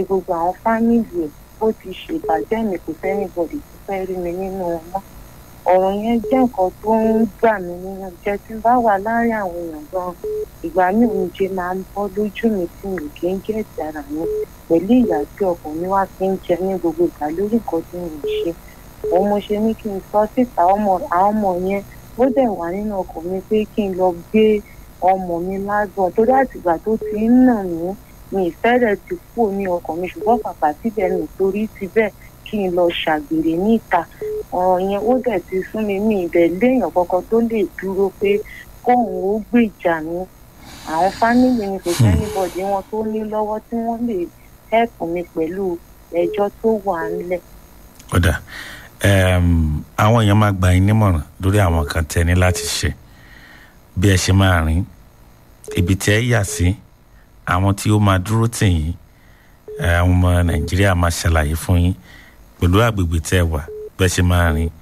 gbogbo àwọn fámìlì ẹ̀ ó ti ṣèbàjẹ́ mi kò sẹ́ni bọ̀dì tó fẹ́ rí mi nínú wọn mọ́ ọ̀rọ̀ yẹn jẹ́ nǹkan tó ń gbà mí nínú jẹ́ tí n bá wà láàárín àwọn èèyàn gan ìgbà míì oúnjẹ máa ń bọ́ lójú mi tí mi kì í gé ìdára mi pẹ̀lú ìyà tí ọkàn mi wá fi ń jẹ ní gbogbo ìgbà lórí nǹkan tí mo ṣe òun mo ṣe ní kí n sọ síta ọmọ àwọn ọmọ yẹn ó dẹ̀ wà nínú ọkàn mi pé kí n lọ gbé ọmọ mi lágbọ̀n torí àtìgbà tó ti ń nà mí mi ìfẹ́ rẹ̀ ti kú ní ọkàn mi ṣùgbọ́n pàpà síbẹ̀ nítorí ti bẹ́ẹ̀ kí n lọ ṣàgbèrè níta ọ̀rọ̀ yẹn ó dẹ̀ ti sún mi mí ibẹ̀ léèyàn kankan tó lè dúró pé kóun ó gbèjà mi àwọn fámìlì mi kò sẹ́ni bọ̀dì wọn tó ní lọ́wọ́ tí wọ́n lè hẹ́pù mi pẹ̀lú ẹjọ́ tó wà nílẹ̀. kódà àwọn èèyàn máa gbà yín nímọ̀ràn lórí àwọn kan tẹ́ ní láti ṣe bí ẹ ṣe máa rìn ibi tí ẹ yà sí àwọn tí ó máa dúró tì yín àwọn ọmọ nàìjíríà máa ṣàlàyé fún yín pẹ̀lú àgbègbè tẹ́ ẹ wà bẹ́ẹ̀ ṣe máa rìn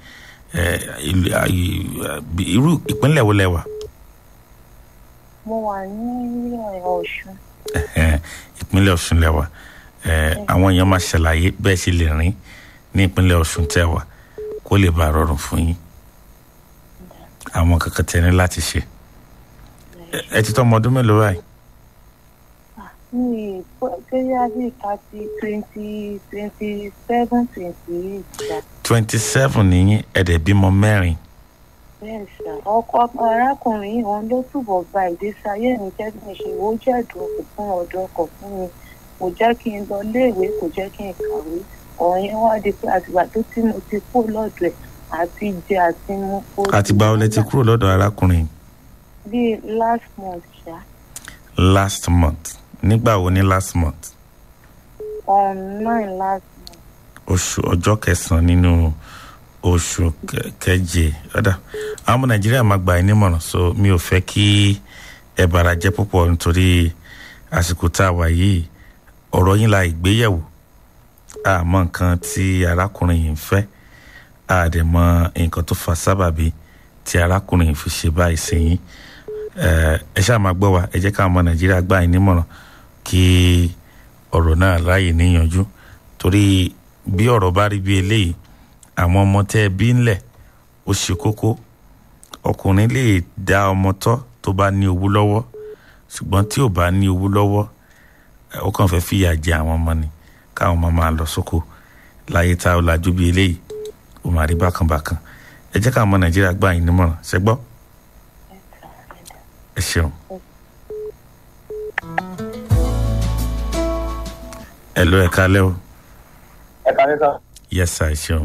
irú ìpínlẹ̀ wo lẹ wà. mo wà ní ọ̀ṣun. ìpínlẹ̀ ọ̀ṣun lẹ wà àwọn èèyàn máa ṣàlàyé bẹ́ẹ̀ ṣe lè rìn ní ìpínlẹ̀ ọ̀ṣun tẹ́ wà kó lè bá rọrùn fún yín àwọn kankan tẹ́ ní láti ṣe ẹ ti tọ́ ọmọ ọdún mélòó báyìí ní bóyá bí thirty twenty twenty seven twenty eight. twenty seven nìyí ẹ̀dẹ̀ bímọ mẹ́rin. bẹ́ẹ̀ sà ọkọ arákùnrin yìí òun ló túbọ̀ gba ìgbésí ayé mi jẹ́ bí mo ṣe wò ó jẹ́ ìdúró fún ọ̀dọ́ ọkọ̀ fún mi kò jẹ́ kí n lọ léèwé kò jẹ́ kí n kàwé ọ̀rọ̀ yẹn wá di pé àtìgbà tó tí mo ti kó lọ́dọ̀ ẹ̀ àti jẹ àti mú kó. àtìgbà wo lẹ ti kúrò lọ́dọ̀ arákùnrin. bíi last month ṣá. last month nígbà wo ní last month. on nine last month. oṣù ọjọ́ kẹsàn-án nínú oṣù keje ọ̀dà àwọn ọmọ nàìjíríà máa gbà ẹ́ nímọ̀ràn so mi ò fẹ́ kí ẹ bàrà jẹ́ púpọ̀ nítorí àsìkò tá a wà yìí ọ̀rọ̀ yín la ìgbéyẹ̀wò àmọ́ nǹkan tí arákùnrin yìí ń fẹ́ àdèmọ́ nǹkan tó fa sábàbí tí arákùnrin yìí fi ṣe báyìí sí yín ẹ ṣáà máa gbọ́ wa ẹ jẹ́ káwọn ọmọ nàìjíríà gbà yín nímọ̀ràn kí ọ̀rọ̀ náà ráàyè níyanjú torí bí ọ̀rọ̀ bá rí bí eléyìí àwọn ọmọ tẹ́ ẹ bí ńlẹ̀ ó ṣe kókó ọkùnrin lè dá ọmọ tọ́ tó bá ní owó lọ́wọ́ ṣùgbọ́n tí ò bá ní owó lọ́wọ́ ó kàn fẹ́ fìyà jẹ àwọn ọmọ ni káwọn ọmọ máa lọ sóko láyé tá a lajú bí eléyìí ó máa rí bákan bákan ẹ jẹ́ káwọn ọmọ nàìjíríà gbà yín nímọ̀ràn ṣẹ́gbọ́ ẹ ṣeun. ẹ lọ ẹ kálẹ́ o. ẹ kálẹ́ sá. yes sir ẹ ṣeun.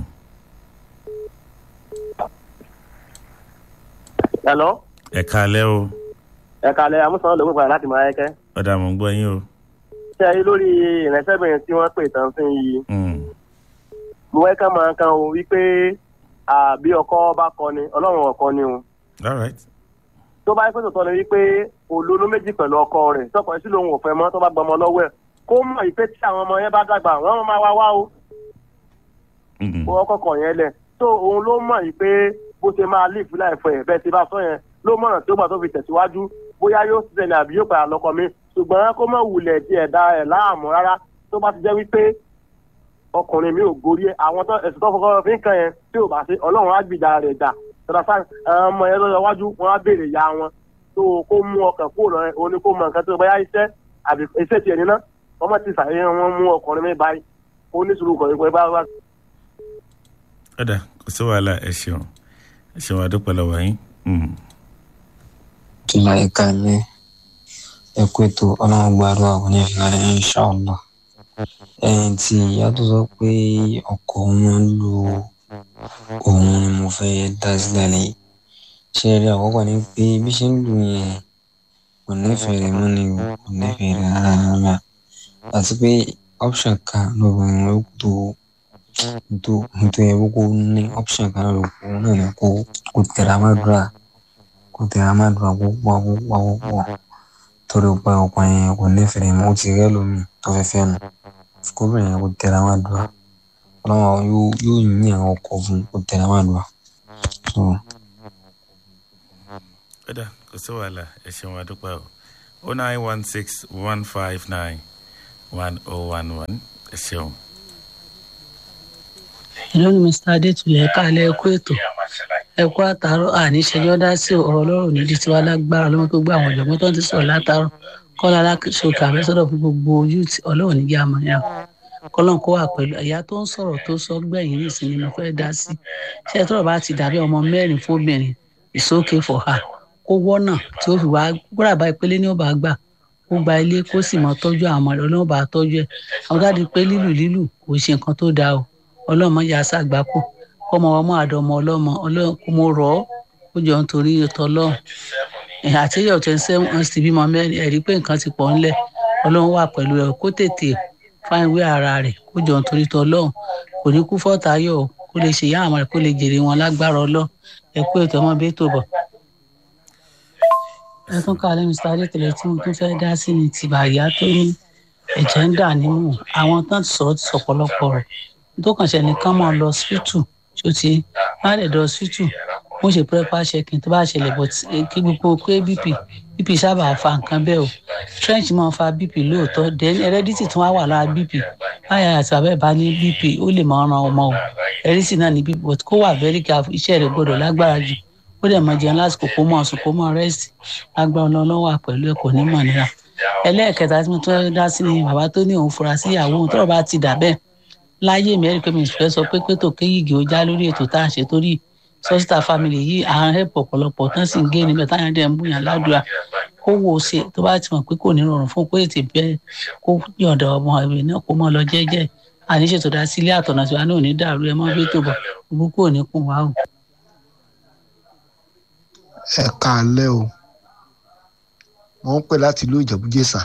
hello. ẹ kálẹ́ o. ẹ kálẹ́ amúsàn ló ń padà láti máa yẹ́kẹ́. ọ̀dà mò ń gbọ́ yín o. ṣe é lórí ìrẹsẹ́bìnrin tí wọ́n pè tán sí yìí. mo wẹ́ ká máa kan o wípé àbí ọkọ bá kọ ni ọlọ́run ọkọ ni o. all right. tó bá yẹ pé tòótọ́ ni wípé olóló méjì pẹ̀lú ọkọ rẹ̀ tọkọ sí lòun ò fẹ́ mọ́ tó bá gbọmọ lọ́wọ́ ẹ̀ kó mọ̀ ìpè tí àwọn ọmọ yẹn bá dàgbà wọ́n máa wá wá o. wọ́n kọ̀kọ̀ yẹn lẹ̀ tó òun ló mọ̀ ìpè bó ṣe máa lè fi láìfọ ẹ̀ bẹ́ẹ̀ ti bá sọ yẹn ló mọ̀ràn tí ó gbà tó fi tẹ̀síwájú bóyá yóò ṣiṣẹ́ ní àbí yóò padà lọ́kọ mi ṣùgbọ́n kó mọ̀ wulẹ̀ tí ẹ̀dá ẹ̀ láàmú rárá tó bá ti jẹ́ wípé ọkùnrin mi ò gorí ẹ̀ àwọn tó ẹ̀sùn tó fọkọ fi ń kan yẹn tí ò bá ṣe ọlọ́run á gbìdá rẹ̀ dà tọ́lá sáà ọmọ yẹn lọ́jọ́ iwájú wọn á béèrè ya wọn tó kó mú ọkàn kúrò lọ òní kó mọ nǹkan tó báyà iṣẹ́ àbí iṣẹ́ tiẹ̀ níná ọmọ ti sàyẹn wọn mú ọkùnrin mi báyìí ó ní sùúrù kọ̀ nípa bá wá. ọ̀dà kò sí wàhálà ẹ ṣeun ẹ ṣeun àdúpẹ́ lọ́wọ́ yín. tìlà ẹ̀ka ilé ẹ̀kú ètò ọlọ́run gbàdúrà kò ní ìlànà inṣàlá ẹ̀yìn tí ìyá tó sọ pé ọkọ̀ wọn lu òun ni mo fẹ́ dá sílẹ̀ lẹ́yìn ṣe rí àkọ́kọ́ ni pé bí ṣe ń lù yẹn kò nífẹ̀ẹ́ rẹ̀ mọ́ ni kò nífẹ̀ẹ́ rẹ̀ rárá rárá àti pé option kan lóbìnrin ló tó tó tó yẹ kó ní option kan ló kó náà ni kó kó tẹ̀ra má dùrà kó tẹ̀ra má dùrà kó pọ̀ kó pọ̀ kó pọ̀ torí pé ọkọ yẹn kò nífẹ̀ẹ́ rẹ̀ mọ́ ó ti rẹ́ lómi tó fẹ́ fẹ́ nu kó bẹ̀rẹ̀ yẹn kó tẹ̀ra má dùrà ọlọ́wọ́ yóò yóò yín àwọn ọkọ̀ fún kó tẹ̀ra má dùrà. So, ọ̀dà kò sí wàhálà ẹ ṣeun àdúpẹ́ o o nine one six one five nine one oh one one ẹ ṣeun. ìlú ni mr adétúlẹ̀ ẹ̀ka alẹ́ ẹ̀kú ètò ẹ̀kú àtàrọ̀ àníṣẹ́jọ́ dá sí ọ̀rọ̀ ọlọ́run nídìí tiwa lágbára ọlọ́run tó gbé àwọn ọ̀jọ̀gbọ́n tó ń ti sọ̀rọ̀ látàrọ̀ kọ́lá aláṣọkè àfẹ́sọ́dọ̀ fún gbogbo youth ọlọ́run nígbà àmọ́yà kọ́lọ́n kó wà pẹ̀lú ẹ̀yà tó ń sọ̀rọ̀ tó sọ gbẹ̀yìn nìsín ni mo fẹ́ dá sí ṣé ẹ̀ tọ́rọ̀ bá ti dàbí ọmọ mẹ́rin fóbìnrin it's okay for her kó wọ́nà tí ó fi wá gbọ́dọ̀ bá ìpele ní ọba gbà kó gba ilé kó sì mọ tọ́jú àwọn ọmọ rẹ̀ ọlọ́run bá tọ́jú ẹ̀ àwọn dáàdi pé lílù lílù kò ṣe nǹkan tó dáa o ọlọ́mọ yà á ṣàgbákò kọ́mọ ọmọ àdọ́mọ ọlọ́mọ ọlọ́run kó mo rọ̀ ọ́ ó jọ nítorí tọ́lọ́run àtẹ́yọ̀ twenty seven ọ̀n sì bímọ mẹ́rin ẹ̀rí pé nǹkan ti pọ̀ ńlẹ̀ ọlọ́run wà pẹ̀lú ẹ̀ kó tètè fáìn wé ara rẹ̀ kó jọ nítorí tọ́lọ́run kò ní kú fọ́tayọ̀ kó lè ṣe ìyá àwọn rẹ̀ kó lè jèrè wọn lágbára ọlọ́ ẹ kú ètò ọmọ bẹ́ẹ̀ tó bọ̀. ẹ tún ká lẹ́nu sáré tẹ̀lé tí mo tún fẹ́ dá sí ni ti bàyá tó ní ẹ̀jẹ̀ ń dà nínú àwọn tán ti sọ̀rọ̀ ti sọ̀pọ̀lọpọ̀ rẹ̀ tó kàn ṣe nìkan mọ́ lọ sípítù tó ti má lè dọ̀ sípítù wọ́n ṣe pẹ́pà ṣẹ́kìn tó bá ṣẹlẹ̀ bọ̀ kí gbogbo pé bp bp sábà fa nǹkan bẹ́ẹ̀ o trench máa fa bp lóòótọ́ then heredity tún wá wà lára bp báyà àti bàbá ẹ̀ bá ní bp ó lè máa ran ọmọ o heredity náà ní bp but kó wà very careful iṣẹ́ rẹ̀ gbọ́dọ̀ lágbára jù ó dẹ̀ máa jẹun lásìkò kó mọ̀ ọ̀sùn kó mọ̀ rest lágbára ọlọ́run wà pẹ̀lú ẹ̀ kò ní mọ̀ nira ẹlẹ́ẹ̀kẹta tí mo tún dá sí ni bàbá tó ní òun fura sí ìyàwó òun tọ́rọ̀ bá ti dà bẹ́ẹ̀ láyé mi ẹ̀rí pé mi fẹ́ sọ pé pé tòkè yìgì ó já lórí ètò tá à ń ṣe torí sọ́sítà family yìí à ń hẹ́pọ̀ ọ̀pọ̀lọpọ̀ tán sì ń gé níbẹ̀ táyà dẹ̀ ń bùyàn ládùúrà kó wo ṣe tó bá ti mọ̀ pé kò ní rọrùn fún kó ètè bẹ́ẹ̀ kó yọ̀ǹda ọmọ ìwé náà kó mọ́ lọ jẹ́jẹ́ àníṣe tó dá sí ilé àtọ̀nà tiwa náà ò ní dàrú ẹ mọ́ bí tó bọ̀ gbogbo ò ní kún wa o. ẹ káalẹ́ o wọ́n ń pè láti ìlú ìjẹ̀bú-jésà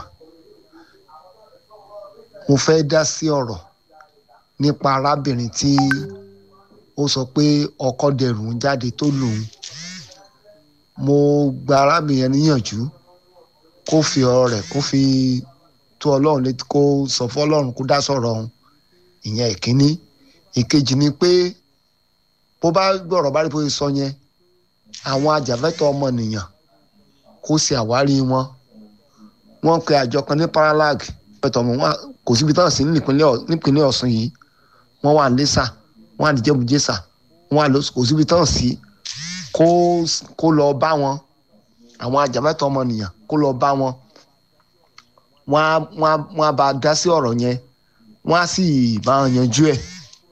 mo fẹ́ dá sí ọ̀rọ̀ nípa arábìnrin tí ó sọ pé ọkọ dẹrù ń jáde tó lòun mo gba arábìnrin yẹn níyànjú kó fi ọ̀rọ̀ rẹ̀ kó fi tó ọlọ́run létí kó sọ fún ọlọ́run kó dá sọ̀rọ̀ ọ̀hún ìyẹn ìkíní ìkejì ni pé bó bá gbọ́rọ̀ bá rí bó ṣe sọ yẹn àwọn ajàfẹ́tọ̀ ọmọnìyàn kó ṣe àwárí wọn wọ́n pe àjọ kan ní paralag pẹ̀tọ̀ mọ́ wọn kò síbi táwọn sí nípínlẹ̀ ọ̀sùn yìí wọ́n wà lẹ́sà wọ́n wà níjẹ̀bùjẹ́sà wọ́n wà lọ́sùn kò síbi táwọn sí kó kó lọ bá wọn àwọn ajàfẹ́tọ̀ ọmọnìyàn kó lọ bá wọn wọ́n á wọ́n á wọ́n á bá a dá sí ọ̀rọ̀ yẹn wọ́n á sì bá wọn yanjú ẹ̀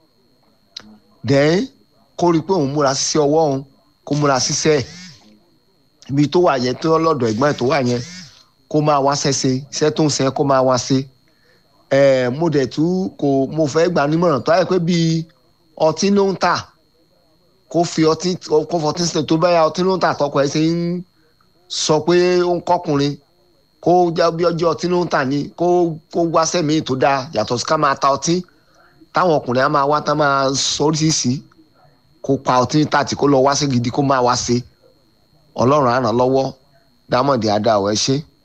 dẹ́n kó rí i pé òun múra sí ọwọ́ òun kó múra síṣẹ́ ẹ̀ ibi tó wà yẹn tó lọ́dọ̀ ẹ̀gbọ́n ẹ̀ tó wà yẹn kó máa wá ṣẹ́ṣe iṣẹ́ tó ń ṣe kó máa wá ṣe ẹ̀ mo dẹ̀ tú kò mo fẹ́ gbà nímọ̀ràn tó ayẹ pé bíi ọtí ló ń tà kó fi ọtí kó fọtí sílẹ̀ tó bá yà ọtí ló ń tà tọkọ ẹ̀ ṣe ń sọ pé ó ń kọkùnrin kó jẹ́ bí ọjọ́ ọtí ló ń tà ní kó kó wáṣẹ́ míì tó dáa yàtọ̀ sí ká máa ta ọtí táwọn ọkùnrin á máa wá tá máa sọ oríṣiríṣi kó pa ọtí tàtí kó lọ wáṣẹ́ gidi kó máa wá ṣe ọlọ́run á ràn lọ́wọ́ dámọ̀dé adáwọ̀ ẹ ṣe.